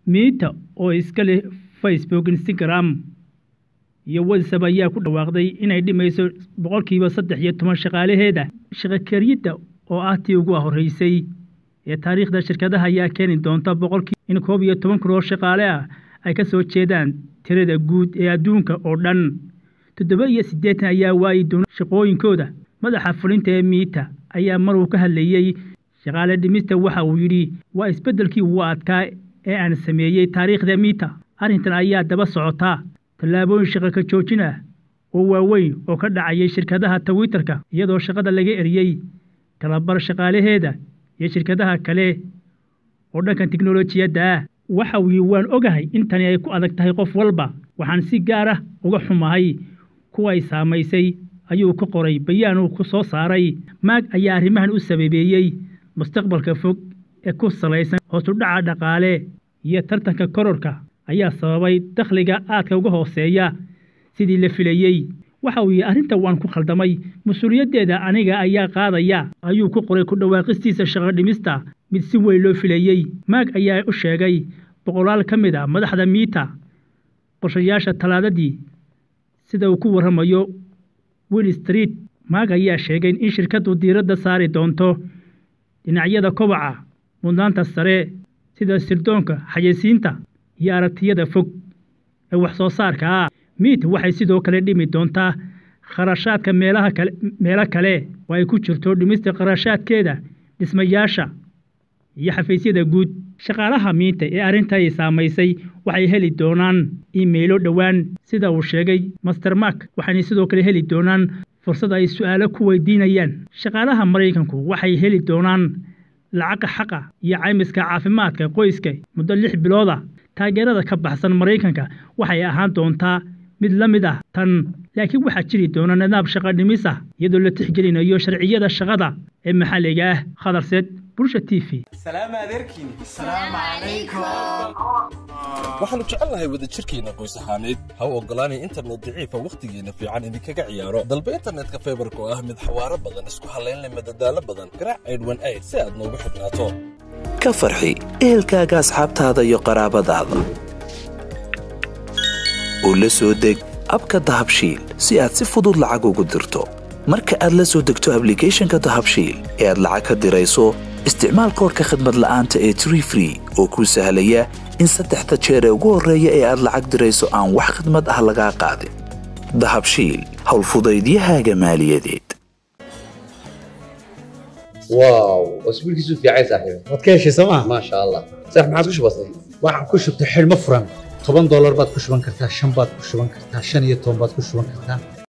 miita oo iska leh facebook instagram iyo whatsapp ayaa ku dhawaaqday inay dhimayso boqolkiiba saddex iyo toban shaqaalaheeda shaqakariyadda oo ah tii ugu horreysay ee taariikhda shirkadaha ayaa keeni doonta boqolkii in koob iyo toban kun oo shaqaale ah ay ka soo jeedaan tirada guud ee adduunka oo dhan toddoba iyo siddeetan ayaa waayi doona shaqooyinkooda madaxa fulinta ee miita ayaa mar uu ka hadlayey shaqaale dhimista waxa uu yidhi waa isbeddelkii ugu adkaa ee aan sameeyey taariikhda miita arrintan ayaa daba socotaa tallaabooyin shaqo ka joojin ah oo waaweyn oo ka dhacayay shirkadaha twitterka iyadoo shaqada laga eriyey kalabar shaqaalaheeda iyo shirkadaha kale oo dhankan tiknolojiyadda ah waxa uu yidhi waan ogahay in tani ay ku adag tahay qof walba waxaan si gaar ah uga xumahay kuwa ay saamaysay ayuu ka qoray bayaan uu ku soo saaray maag ayaa arrimahan u sababeeyey mustaqbalka fog ee ku salaysan hoosudhaca dhaqaale iyo tartanka kororka ayaa sababay dakhliga aadka uga hooseeya sidii la filayey waxa uu yidhi arrinta waan ku khaldamay mas-uuliyaddeeda aniga ayaa qaadaya ayuu ku qoray ku dhawaaqistiisa shaqo dhimista mid si weyn loo filayey maag ayaa u sheegay boqolaal ka mid a madaxda miita qorshayaasha talaadadii sida uu ku warramayo will street maag ayaa sheegay in shirkaddu diiradda saari doonto dhinacyada kobaca mudnaanta sare sida sirdoonka xayeysiinta iyo aragtiyada fog ee wax soo saarka ah miit waxay sidoo kale dhimi doontaa kharashaadka meelaha kale meelo kale oo ay ku jirto dhimista kharashaadkeeda dhismayaasha iyo xafiisyada guud shaqaalaha miita ee arrinta ay saamaysay waxay heli doonaan iimaylo dhowaan sida uu sheegay master mark waxayna sidoo kale heli doonaan fursad ay su'aalo ku weydiinayaan shaqaalaha maraykanku waxay heli doonaan lacaga xaqa iyo caymiska caafimaadka qoyska muddo lix bilooda taageerada ka baxsan maraykanka waxay ahaan doontaa mid la mid ah tan laakiin waxaa jiri doona nidaam shaqo dhimis ah iyadoo la tixgelinayo sharciyada shaqada ee maxalliga ah khadarseed bulsha t v waxaannu jecelnahay wadajirkeenna qoys ahaaneed ha u oggolaanay internet daciifa wakhtigeenna fiican idinkaga ciyaaro dalba internetka faybarka oo ah mid xawaaro badan isku hallaynleh madadaalo badan garaac aydhwan ayd si aad noogu xidhnaato ka farxi ehelkaaga asxaabtaada iyo qaraabadaada oo la soo deg abka dahabshiil si aad si fudud lacag ugu dirto marka aad la soo degto ablicathonka dahabshiil ee aad lacag ka dirayso isticmaal koorka khadmad la'aanta ee tree free oo kuu sahlaya in saddexda jeer ee ugu horreeya ee aad lacag dirayso aan wax khadmad ah lagaa qaadin dahabshiil howlfudaydiyahaaga maaliyadeed واو واسبوع كيسو في عايز صاحبي waad ka heshay sooma ما شاء الله صح ما عادش بسيط waxaan ku shubtay xidhmo furan toban doolar baad ku shuban kartaa shan baad ku shuban kartaa shan iyo toban baad ku shuban kartaa